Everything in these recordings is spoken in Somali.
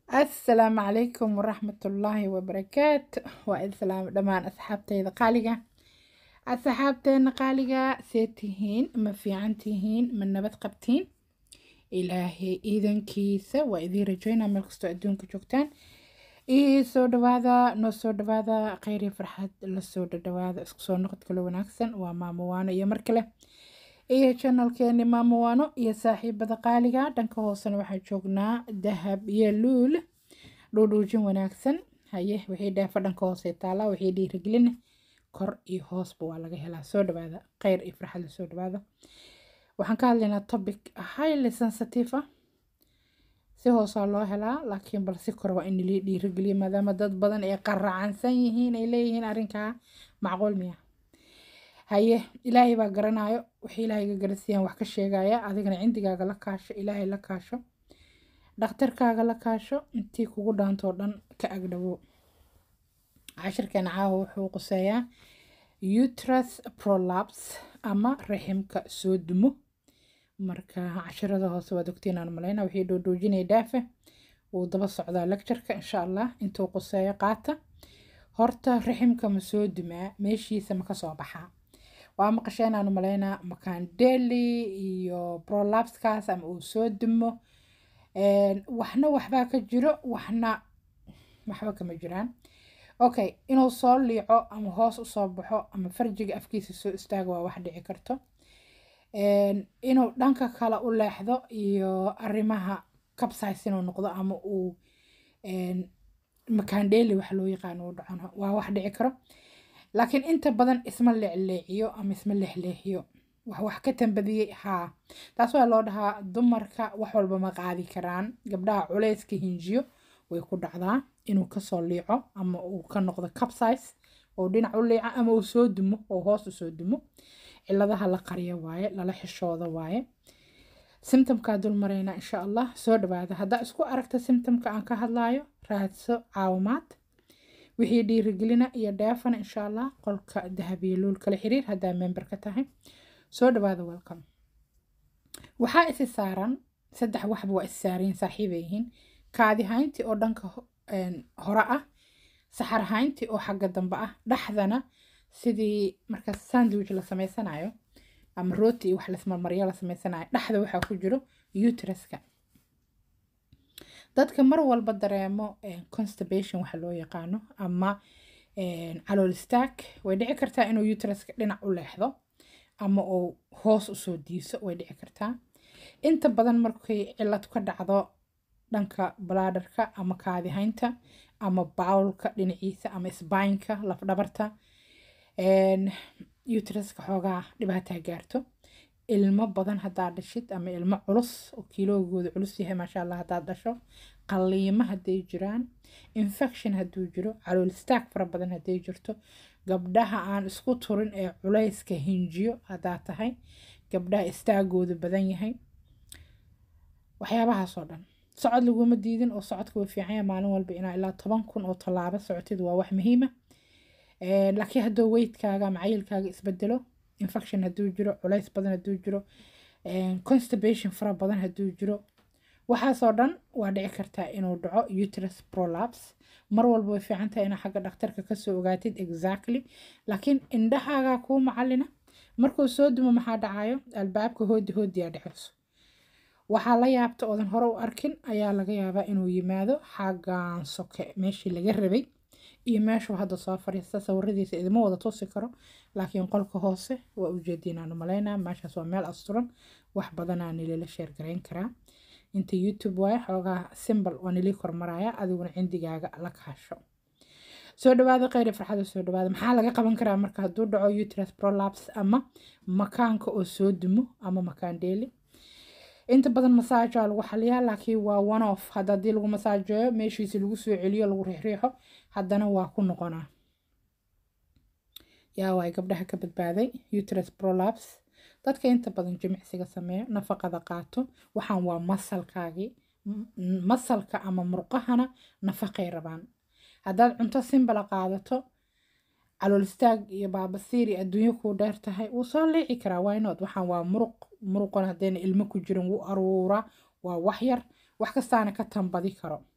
asalaamu calaykum waraxmatullaahi wabarakaatu waa islaam dhammaan asxaabteyda qaaliga asxaabteena qaaliga see tihiin ma fiican tihiin ma nabad qabtiin ilaahay iidankiisa waa idiin rajeynaa meel kastoo adduunka joogtaan ii soo dhawaada noo soo dhawaada kheyri farxad lasoo dhadhawaada isku soo noqod kale wanaagsan waa maamo waano iyo mar kale iyo janalkeeni maamo waano iyo saaxiibada qaaliga dhanka hoosena waxaa joognaa dahab iyo luul dhuudhuujin wanaagsan haye wixii dheefa dhanka hoose taala wixii dhiirigelin kor iyo hoosba waa laga helaa soo dhawaada kheyr iyo farxad lasoo dhawaada waxaan ka hadlaynaa topic highly sensitive ah si hoosaa loo helaa laakiin bal si kore waa in lii dhiirigeliyo maadaama dad badan ay qaracansan yihiin ay leeyihiin arrinkaa macquul miya haye ilaahay baa garanayo wixii ilaahayga garasiiyaan wax ka sheegaya adigana cindigaaga la kaasho ilaahay la kaasho dhakhtarkaaga la kaasho intii kugu dhaantoo dhan ka agdhawo cashirkeena caawa wuxuu quseeyaa uterus prolaps ama raximka soo dumo marka cashirada hoose waad ogtiin aan maleyna wixii dhoodhoojinaya dhaafe wuu daba socdaa lectureka insha allah intuu quseeyo qaata horta raximka ma soo dumaa meeshiisa ma kasoo baxaa waa maqasheen aanu maleynaa makandeli iyo prolapskaas ama uu soo dumo waxna waxbaa ka jiro waxna waxba kama jiraan okay inuu soo liico ama hoos usoo baxo ama farjiga afkiisa soo istaago waa wax dhici karto inuu dhanka kale u leexdo iyo arrimaha kabsays inuu noqdo ama uu makandeli wax loo yaqaano uu dhacono waa wax dhici karo laakiin inta badan isma leecleeciyo ama isma leexleexiyo wax wax ka tambadiyey haa taas waa loo dhahaa dumarka wax walba ma qaadi karaan gabdhaha culeyska hinjiyo way ku dhacdaa inuu kasoo liico ama uu ka noqdo capsize oo dhinac u liica ama uu soo dumo oo hoos usoo dumo ciladaha la qariyo waaye lala xishooda waaye simtomkaa dul maraynaa insha allah soo dhawaada haddaa isku aragta simtomka aan ka hadlayo raadso caawimaad wixii dhiirigelina iyo dheefana insha allah qolka dahabiyo luul kala xiriir haddaa member ka tahay soo dhawaada welcome waxaa isi saaran saddex waxba waa is saarayin saaxiibay yihiin kaadi hayntii oo dhanka hore ah saxar hayntii oo xagga dambe ah dhexdana sidii marka sandwich la sameysanayo ama rooti iyo wax lasmarmaryo la sameysanayo dhexda waxaa ku jiro uteruska dadka mar walba dareemo constipation waxa loo yaqaano ama calool istaag way dhici kartaa inuu uteruska dhinac u leexdo ama uu hoos usoo diiso way dhici kartaa inta badan markay cilad ka dhacdo dhanka balaadarka ama kaadihaynta ama bawlka dhinaciisa ama sbaynka lafdhabarta uteruska xoogaa dhibaataa gaarto ilmo badan haddaad dhashid ama ilmo culus oo kiiloogooda culus yahay maasha allah haddaad dhasho qaliimo hadday jiraan infection hadduu jiro calool istaag fara badan hadday jirto gabdhaha aan isku turin ee culayska hinjiyo haddaad tahay gabdhaha istaagooda badan yahay waxyaabahaasoo dhan socod laguma diidin oo socodka way fiicanya maalin walba inaa ilaa toban kun oo tallaabo socotid waa wax muhiima laakiin hadduu weydkaaga ama cayilkaaga isbedelo infection hadduu jiro culays badan hadduu jiro constipation fara badan hadduu jiro waxaasoo dhan waa dhici kartaa inuu dhaco uterus prolaps mar walba way fiican tahay inaa xagga dhakhtarka kasoo ogaatid exactly laakiin indhahaagaa kuu macalina markuu soo dumo maxaa dhacayo albaabka hoodi hoodiyaa dhexeyso waxaa la yaabta oodan hore u arkin ayaa laga yaabaa inuu yimaado xaggan soke meeshii laga rabay iyo meeshuu hadda soo fariista sawiradiisa idima wada tusi karo laakiin qolka hoose waa ujeediinaanu malaynaa meeshaas waa meel asturan wax badanaa nilila sheergarayn karaa inta youtube waaye xoogaa simbal waa nilii kormaraya adiguna cindigaaga la kaasho soo dhawaada kheyri farxada soo dhawaada maxaa laga qaban karaa marka hadduu dhaco uterus prolaps ama makaanka oo soo dumo ama makaandheeli inta badan masaajaa lagu xaliyaa laakiin waa one off hadda haddii lagu masaajeeyo meeshiisi lagu soo celiyo lagu riixriixo haddana waa ku noqonaa yaa waay gabdhaha ka badbaaday uterus prolaps dadka inta badan jimicsiga sameeyo nafaqada qaato waxaan waa masalkaagii masalka ama murqahana nafaqay rabaan haddaad cunto simbala qaadato calool istaag iyo baabasiir iyo adduunyo kuu dheer tahay wuu soo liici karaa waynood waxaan waa muruq muruqan haddayna ilmo ku jirin wuu aruuraa waa wax yar wax kastaana ka tambadi karo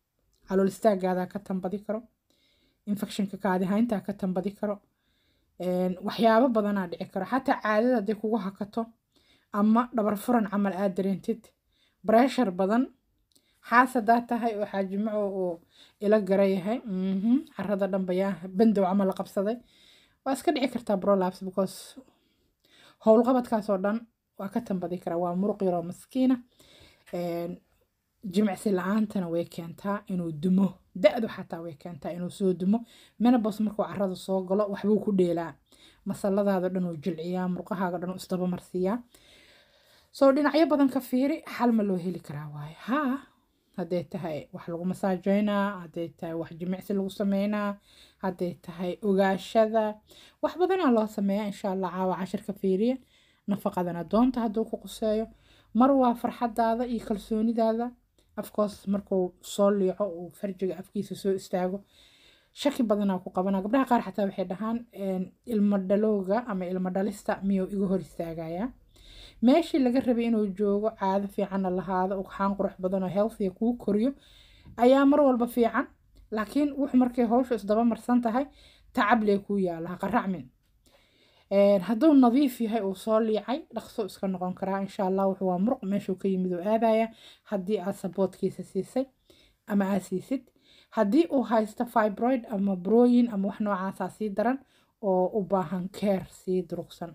calool istaagaadaa ka tambadi karo infectionka kaadihayntaa ka tambadi karo waxyaabo badanaa dhici karo xataa caadada hadday kugu hakato ama dhabar furan camal aad dareentid breshar badan xaas haddaa tahay oo xaajimaco uu ila gara yahay carada dhanbayaa bandow camal la qabsaday waa iska dhici kartaa brolaps because howlqabadkaas oo dhan waa ka tambadi karaa waa muruq yaroo maskiina jimicsi la-aantana way keentaa inuu dumo da-du xataa way keentaa inuu soo dumo menabos markuu carada soo galo waxbuu ku dheelaa masaladaada dhan uu jilciyaa murqahaaga dhan uu isdabamarsiiyaa soo dhinacyo badan ka fiiri xal ma loo heli karaa waaye haa hadday tahay wax lagu masaajeynaa hadday tahay wax jimicsi lagu sameynaa hadday tahay ogaashada wax badanaa loo sameeyaa insha allah caawa cashirka fiiriya nafaqadana doonta hadduu ku quseeyo mar waa farxadaada iyo kalsoonidaada afkoos markuu soo liico uu farjiga afkiisa soo istaago shaki badanaa ku qabana gabdhaha qaar xataa waxay dhahaan ilmo dhalowga ama ilmo dhalista miyuu iga hor istaagayaa meeshii laga rabay inuu joogo caado fiicanna lahaado ugxaan qurux badan oo healthiga kuu koriyo ayaa mar walba fiican laakiin wuxuu markay hawshu isdaba marsan tahay tacablee kuu yaala qaracmin hadduu nadiif yahay uu soo liicay dhaqso iska noqon karaa insha allah wuxuu waa muruq meeshuu ka yimid uu aadaya haddii aad saboodkiisa siisay ama aad siisid haddii uu haysto fibroid ama broyin ama wax noocaasaa sii daran oo u baahan keer sii durugsan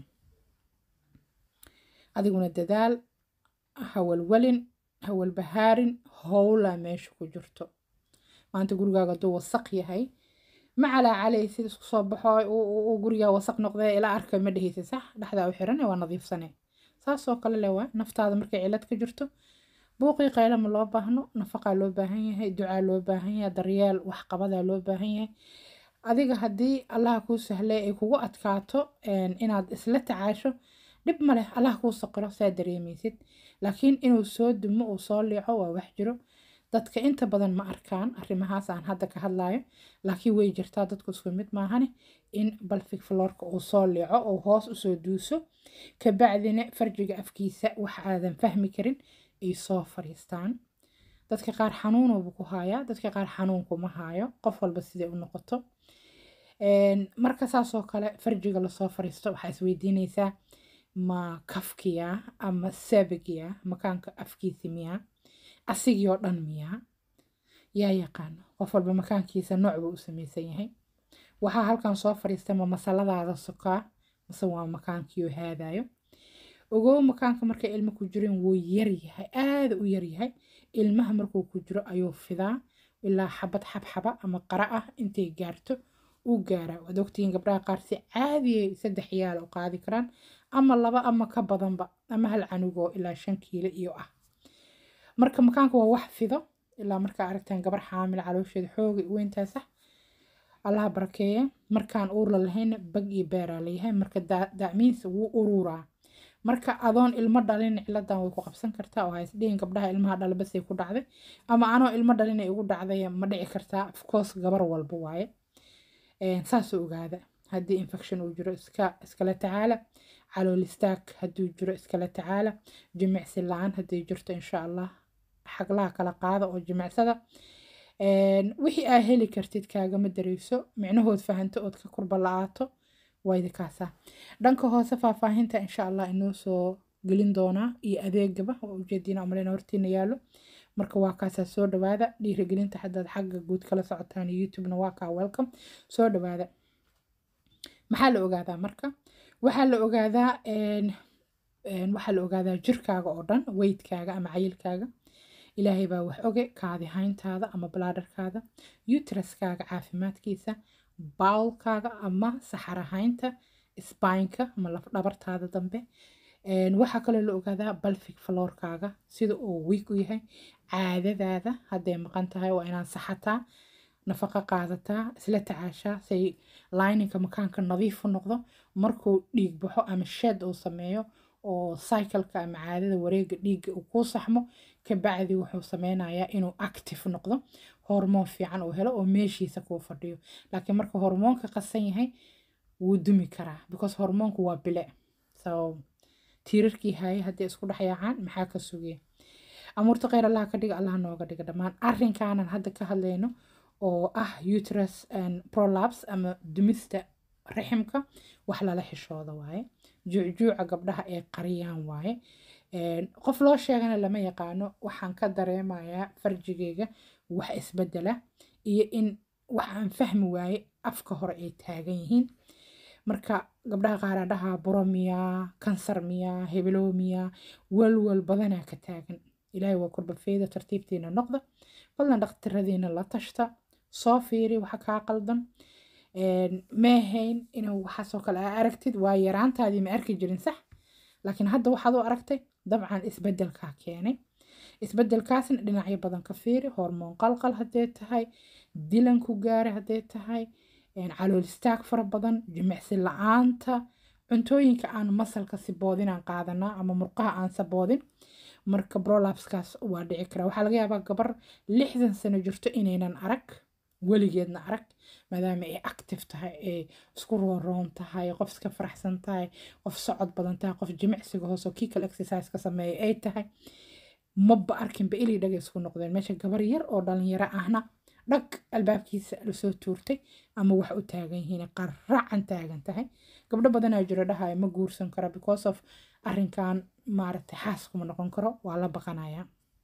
adiguna dadaal hawalwalin hawalbahaarin howlaa meesha ku jirto maanta gurigaaga hadduu wasaq yahay ma calaacalaysid isku soo baxo uu gurigaa wasaq noqdee ilaa arka ma dhehaysid sax dhexdaa u xiran waa nadiifsane saasoo kale le waa naftaada markay cilad ka jirto buuqii qayla ma loo baahno nafaqaa loo baahan yahay ducaa loo baahan yahay daryeel waxqabadaa loo baahan yahay adiga haddii allaha kuu sahlay ay kugu adkaato inaad isla tacaasho dhib ma leh allah kuu saqiro saa dareemaysid laakiin inuu soo dumo uu soo liico waa wax jiro dadka inta badan ma arkaan arrimahaas aan hadda ka hadlayo laakiin way jirtaa dadku isku mid maahane in balfig floorka uu soo liico oo hoos usoo duuso kabacdina farjiga afkiisa wax aadan fahmi karin ay soo fariistaan dadka qaar xanuunuubu ku haayaa dadka qaar xanuunkuma haayo qof walba siday u noqoto marka saasoo kale farjiga lasoo fariisto waxaa isweydiinaysaa ma kafkiya ama sabigiya makaanka afkiisa miyaa asigii oo dhan miyaa yaa yaqaano qof walba makaankiisa nooc buu u samaysan yahay waxaa halkan soo fariista ma masaladaada sokaa mase waa makaankiioo haadayo ogow makaanka markay ilmo ku jireen wuu yaryahay aada u yaryahay ilmaha markuu ku jiro ayuu fidaa ilaa xabad xabxaba ama qara ah intay gaarto uu gaaraa waad ogtihiin gabdhaha qaar si caadiyay saddex yaal u qaadi karaan ama laba ama ka badanba ama hal canugoo ilaa shan kiilo iyo ah marka makaanka waa wax fido ilaa markaa aragtaan gabar xaamil caloosheeda xooga weyntaa sax allaha barakeeya markaan uurla lahayna bag iyo beeraa layahay marka dacmiinsa wuu ururaa marka adoon ilmo dhalin ciladan way ku qabsan kartaa oo haysdhihin gabdhaha ilmaha dhala basay ku dhacday ama anoo ilmo dhalin ay igu dhacday ma dhici kartaa ofcourse gabar walba waaye saasoo ogaada haddii infection uu jiro iska iskala tacaala calool istaag hadduu jiro iskala tacaala jimicsi la-aan hadday jirto insha allah xaglaha kala qaada oo jimicsada wixii aa heli kartid kaagama dareyso micnahood fahanto ood ka kurba la-aato waydikaasaa dhanka hoose faahfaahinta insha allah inoo soo gelin doonaa iyo adeegaba waa ujeediina umaleyna hortiina yaalo marka waa kaasaa soo dhawaada dhiirigelinta haddaad xagga guud kala socotaan youtubena waa kaa welcome soo dhawaada maxaa la ogaadaa marka waxaa la ogaadaa waxaa la ogaadaa jirkaaga oo dhan weydkaaga ama cayilkaaga ilaahay baa wax oge kaadihayntaada ama balaadarkaada utraskaaga caafimaadkiisa bawlkaaga ama saxarahaynta sbaynka ama lafdhabartaada dambe waxaa kaloo la ogaadaa balfig floorkaaga sida uu wiig u yahay caadadaada hadday maqan tahay waa inaad saxataa nafaqo qaadataa isla tacaashaa say lininka makaanka nadiif u noqdo markuu dhiig baxo ama shed uu sameeyo oo cycleka ama caadada wareega dhiigga uu kuu saxmo kabacdi wuxuu sameynayaa inuu active noqdo hormoon fiican uu helo oo meeshiisa kuu fadhiyo laakiin marka hormoonka qasan yahay wuu dumi karaa because hormoonku waa bile so tiirarkii haye haddii isku dhexyaacaan maxaa ka sugaya amuurta kheyr allaha ka dhiga allaha nooga dhiga dhammaan arrinkaanan hadda ka hadlayno oo ah uterus prolaps ama dumista raximka wax lala xishooda waaye juucjuuca gabdhaha ay qariyaan waaye qof loo sheegana lama yaqaano waxaan ka dareemayaa farjigeyga wax isbedela iyo in wax aan fahmi waaye afka hore ay taagan yihiin marka gabdhaha qaaraa dhahaa buro miyaa kansar miyaa hebeloo miyaa walwal badanaa ka taagan ilaahay waa kurbafeeda tartiibtiina noqda fadlan dhakhtiradiina la tashta soo fiiri waxa kaa qaldan meehayn inuu waxaasoo kale aa aragtid waa yaraantaadii ma arki jirin sax laakiin hadda waxaad u aragtay dabcan isbedelkaa keenay isbedelkaasna dhinacyo badan ka fiiri hormoon qalqal haddee tahay dilan ku gaara haddee tahay calool istaag fara badan jimicsi la-aanta cuntooyinka aan masalka siboodinaan qaadanaa ama murqaha aan saboodin marka brolapskaas waa dhici karaa waxaa laga yaabaa gabar lixdan sano jirto inaynan arag weligeedna arag maadaama ay active tahay ay isku rooroon tahay qof iska faraxsan tahay qof socod badan tahay qof jimicsiga hoose oo kiikal exercise ka sameeya ay tahay maba arkinba ilay dhaga isku noqdeen meesha gabar yar oo dhalinyaro ahna dhag albaabkiisa lasoo tuurtay ama wax u taagan yihiin qaracan taagan tahay gabdho badanaa jiro dhahaya ma guursan karo because of arrinkan maaragtay xaas kuma noqon karo waa la baqanayaa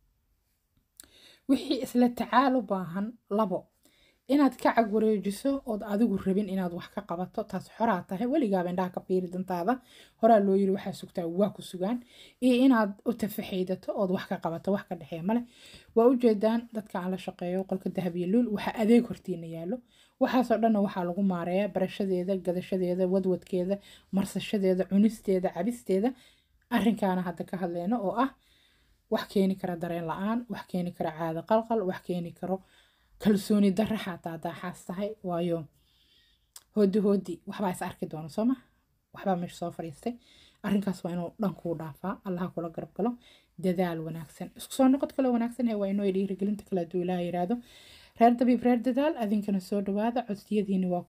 wixii isla tacaal u baahan labo inaad ka cag wareejiso ood adigu rabin inaad wax ka qabato taas xoraa tahay weligaaba indhaha ka fiiri dantaada horaa loo yiri waxaa sugtaa waa ku sugaan iyo inaad u tafaxaydato ood wax ka qabato wax ka dhexeeya male waa ujeedaan dadka aan la shaqeeyo qolka dahab iyo luul waxaa adeeg hortiina yaallo waxaasoo dhanna waxaa lagu maareeyaa barashadeeda gadashadeeda wadwadkeeda marsashadeeda cunisteeda cabisteeda arrinkaana hadda ka hadleyno oo ah wax keeni kara dareen la-aan wax keeni kara caado qalqal wax keeni karo kalsooni darra xataa haddaa xaas tahay waayo hoodi hoodi waxbaa is arki doona sooma waxbaa meesha soo fadhiistay arrinkaas waa inuu dhankuu dhaafaa allaha kula garab galo dadaal wanaagsan isku soo noqod kale wanaagsan waa inoo dhiirigelinta kale hadduu ilaaha yiraahdo reer dabiib reer dadaal adinkana soo dhawaada codsiyadiini waa